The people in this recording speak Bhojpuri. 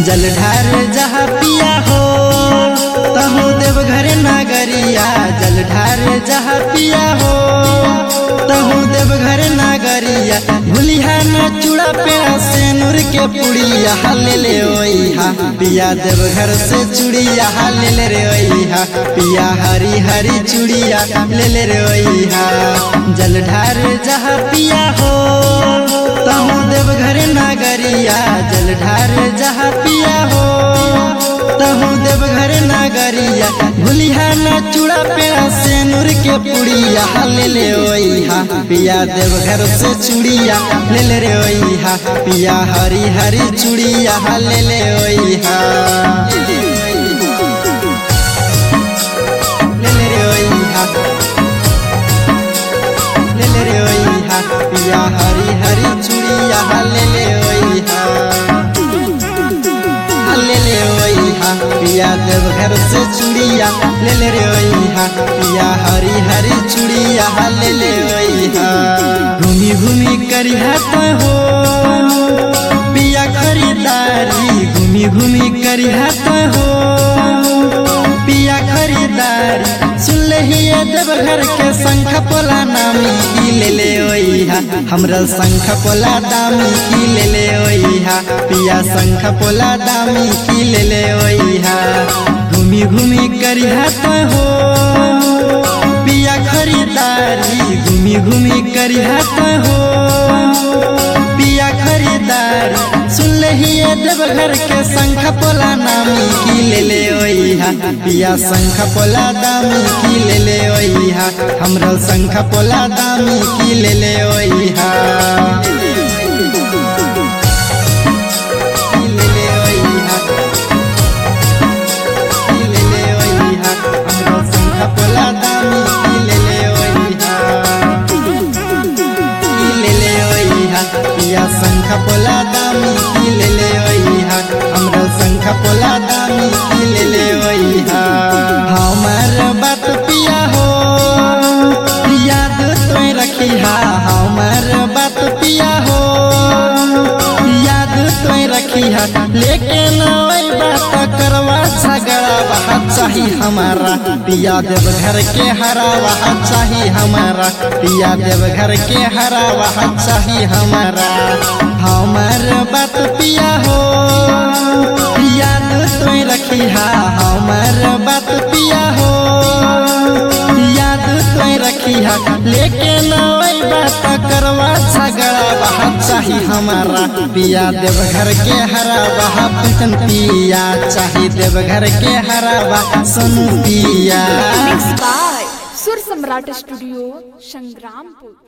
जलधार जहाँ पिया हो तहु देवघर नागरिया जलधार जहाँ पिया हो तहु देवघर नागरिया भूलिहा न चूड़ा पेड़ा से नूर के पुड़िया ले ले ओइहा पिया देवघर से चूड़िया ले ले रे ओइहा पिया हरी हरी चूड़िया ले ले रे ओइहा जलधार जहाँ पिया हो तहु देवघर नागरिया जलधार जहाँ पिया हो तहु देवघर नागरिया भूलिहा न चूड़ा पेड़ा से नूर के पुड़िया ले ले ओइहा पिया देवघर से चूड़िया ले ले रे ओइहा पिया हरी हरी चूड़िया ले ले ओइहा ले ले रे ओइहा ले ले रे ओइहा पिया हरी हरी चूड़िया ले ले ओइहा ले ले ओइहा पिया देवघर से चूड़िया ले ले रे ओइहा पिया हरी हरी चूड़िया ले ले ओइहा घूमी घूमी करिहा तो हो पिया खरीदारी घूमी घूमी करिहा तो हो पिया खरीदारी सुन ले हिया देवघर के शंख पोला नामी की ले ले ओइहा हमरा शंख पोला दामी की ले ले ओइहा पिया शंख पोला दामी की ले ले ओइहा घूमी घूमी करिहा तो हो पिया खरीदारी घूमी घूमी करिहा तो हो पिया खरीदारी सुन ले हिया देवघर के शंख पोला नामी की ले ले ओइहा पिया शंख पोला दामी की ले ले ओइहा हमरा शंख पोला दामी की ले ले ओइहा की ले ले ओइहा की ले ले ओइहा हमरा शंख पोला दामी की ले ले ओइहा की ले ले ओइहा पिया शंख पोला दामी की ले ले ओइहा हमरा शंख पोला दामी की ले ले ओइहा हमर बात पिया हो याद तोय रखिहा हमर बात पिया हो याद तोय रखिहा लेकिन ओइ बात करवा झगड़ा वहाँ चाही हमारा पिया देव घर के हरा वहाँ चाही हमारा पिया देव घर के हरा वहाँ चाही हमारा हमार बात पिया हो याद तोय रखिहा हमार बात पिया हो याद तोय रखिहा लेकिन ओइ बात करवा झगड़ा वहाँ चाही हमारा पिया देवघर के हरा वहाँ पिटन पिया चाही देवघर के हरा वहाँ सुन पिया Mixed by Sur Samrat Studio, Sangrampur.